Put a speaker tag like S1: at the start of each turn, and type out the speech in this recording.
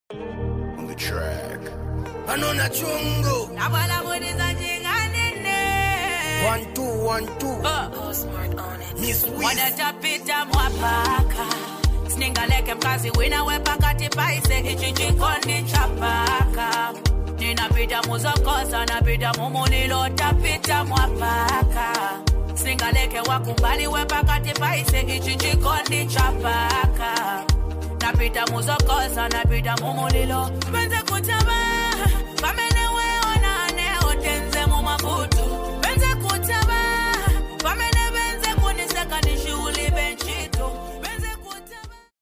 S1: on the track. Anona chungu.
S2: Nabalamuliza jinganine.
S1: One two one two. Miss Wiz.
S2: wanatapita mwapaka sningaleke mkazi wina wepakati paise ichi chikondi chapaka ninapita muzokosa napita mumulilo tapita mwapaka singaleke wakumbali wepakati paise ichi chikondi chapaka napita muzokosa napita mumulilo penze